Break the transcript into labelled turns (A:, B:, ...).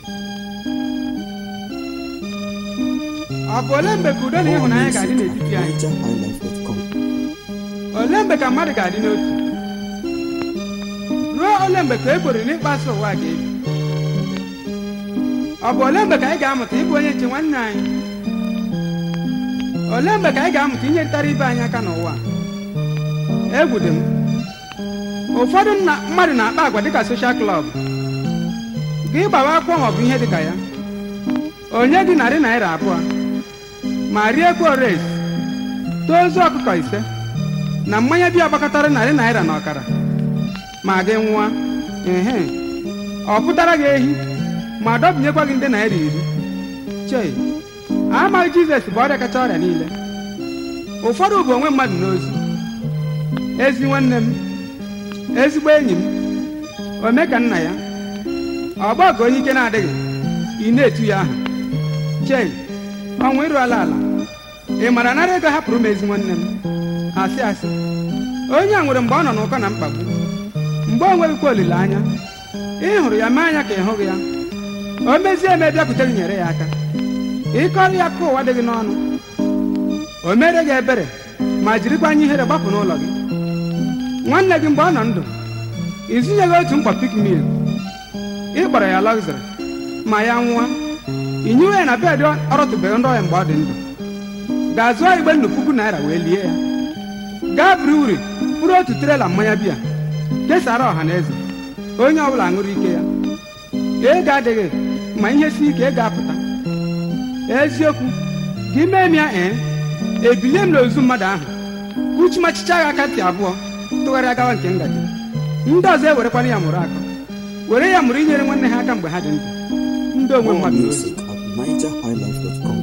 A: ọ bụ ole mgbe ka udo na ịhụnanya ga-adị n'etiti anyị
B: NigerHighlife.com.
A: ole mgbe ka mmadụ ga-adị n'otu ruo ole mgbe ka e kwere n'ịkpaso ụwa ga-ebi ọ bụ ole mgbe ka anyị ga-amụta ịbụ onye nche nwanne anyị ole mgbe ka anyị ga-amụta inyerịtara ibe anyị aka n'ụwa egwu dị m ụfọdụ nna- mmadụ na-akpa agwa dịka soshal klọb gị gbawa akwụkwọ maọbụ ihe dịka ya onye gị narị naira abụọ ma riekwa ores tozu ọkụkọ ise na mmanya biya gbakọtara narị naira na ọkara ma gị nwụọ ehe ọ pụtara gị ehi ma dọbinyekwa gị ndị naira iri chei amaghị jizọs bụ ọrịa kacha ọrịa niile ụfọdụ bụ onwe mmadụ n'ozu ezi nwanne m ezigbo enyi m ome ka nna ya ọgbọgụ onye ike na-adịghị ị na-etu ya aha chei ọnwụ ịrụ ala ala ị mara nara ego hapụrụ m ezi nwanne m asị asị onye a nwere mgbe ọ nọ n'ụkọ na mkpagbu mgbe o nweghịkwa olileanya ị hụrụ ya mee anya ka ị hụghị ya o mezie eme bịakwute gị nyere ya aka ịkọrọ ya ka ụwa dị gị n'ọnụ o mere gị ebere ma jirikwa anya ihere gbapụ n'ụlọ gị nwanne gị mgbe ọ nọ ndụ izinyeghị otu mkpa pikmil ị kpọrọ ya lọgziri ma ya nwụọ inyiwe ya na bedị ọ rọtụbeghị ndị ọya mgbe ọ dị ndụ ga-azụọ igbe nnu puku naira wee lie ya gaa buru uri bụrụ otu trela mmanya biya kesara ọha na eze onye ọbụla ṅụrụ ike ya ego adịghị ma ihe si ike ego apụta eziokwu gị mee m ya ee ebilie m n'ozu mmadụ ahụ kuchimachicha ya aka ntị abụọ tụgharịa gawa nke ngaji ndị ọzọ ewerekwana ya mụrụ akọ were ya mụrụ inyere nwanne ha aka mgbe ha dị ndụ ndị onwe
B: More
A: mmadụ n'ozu
B: music at NigerHighlife.com.